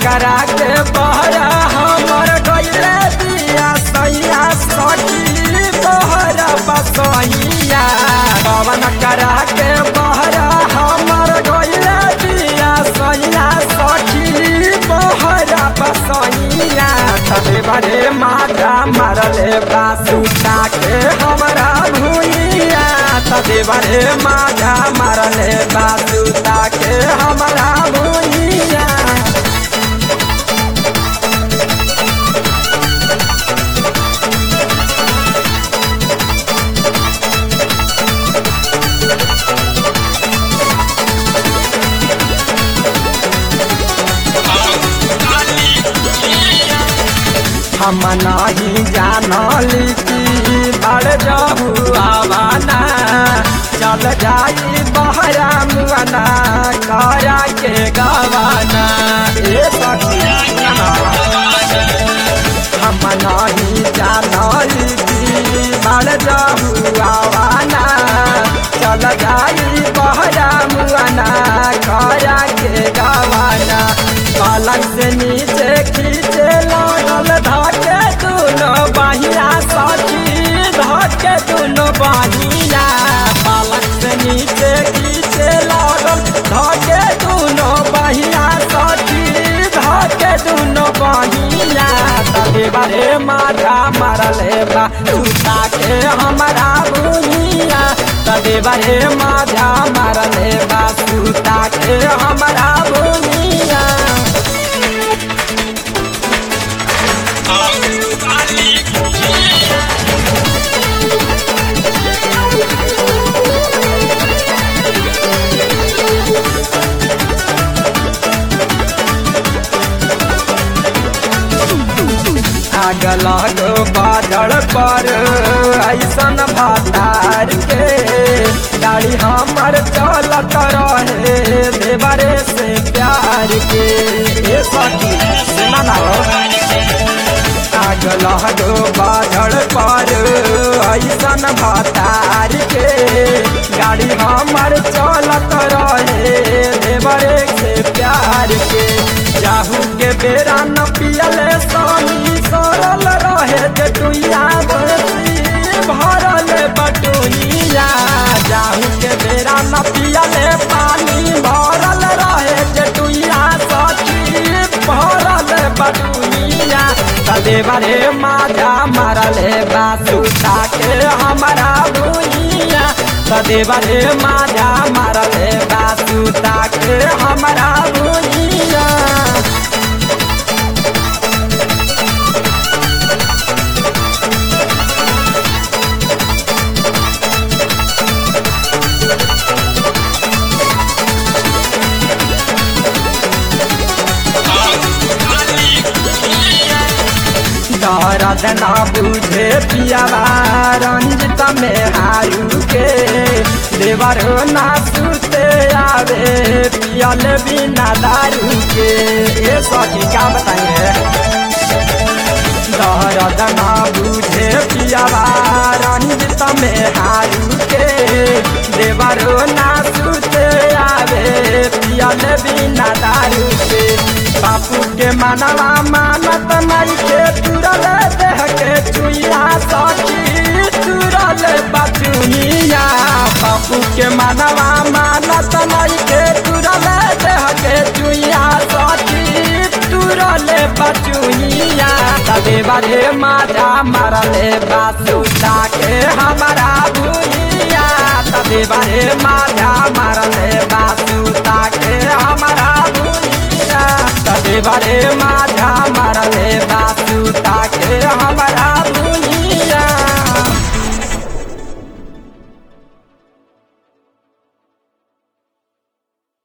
करा के बहरा हमर गइले दिया सैया सखी बहरा बसैया पवन करा के बहरा हमर गइले दिया सैया सखी बहरा बसैया तबे बड़े माता मरले बासुता के हमरा भूइया तबे बड़े माता मरले बासुता के हमरा भूइया हम नहीं जानली कि बड़ जहू आवाना चल जाई बहरा मुआना करा के गवाना ए सखी हम नहीं जानली कि बड़ जहू आवाना चल जाई बहरा मुआना करा के गवाना पलंग से नीचे खींचे लागल धके दुनो बहिया सखी धके दुनो बहिया पलंग से नीचे खींचे लागल धके दुनो बहिया सखी धके दुनो बहिया तबे बारे माथा मरले बा सुता के हमरा बुनिया तबे बारे माथा मरले बा सुता के हमरा बुनिया आग लगो बादल पर ऐसन भातार के गाड़ी हमर चलत रहे देवरे से प्यार के ए सखी सुना ना हो। आग लगो बादल पर ऐसन भातार के गाड़ी हमर चलत रहे देवरे से प्यार के जाहू के बेरा न पियले सानी सरल रहे जे टुइया बरसी भरल बटुइया जाहू के बेरा न पियले पानी भरल रहे जे टुइया सची भरल बटुइया तदे बरे माजा मारले बासुता के हमारा भुइया तदे बरे माजा मारले बासुता के हमारा भुइया दर्द ना बुझे पियावा रंजित में हारू के देवर ना सुते आवे पियल बिना दारू के ये सखी का बताइए दर्द ना बुझे पियावा रंजित में हारू के देवर ना सुते आवे पियल बिना दारू के बापू के मनवा मानत नहीं के तुरल देह के चुइया सखी तुरल बचुइया बापू के मनवा मानत नहीं के तुरल देह के चुइया सखी तुरल बचुइया तबे बारे माजा मारले बासुता के हमारा भुइया तबे बारे माजा मारले बासुता के हमारा भुइया तबे बारे माजा मारले बासुता के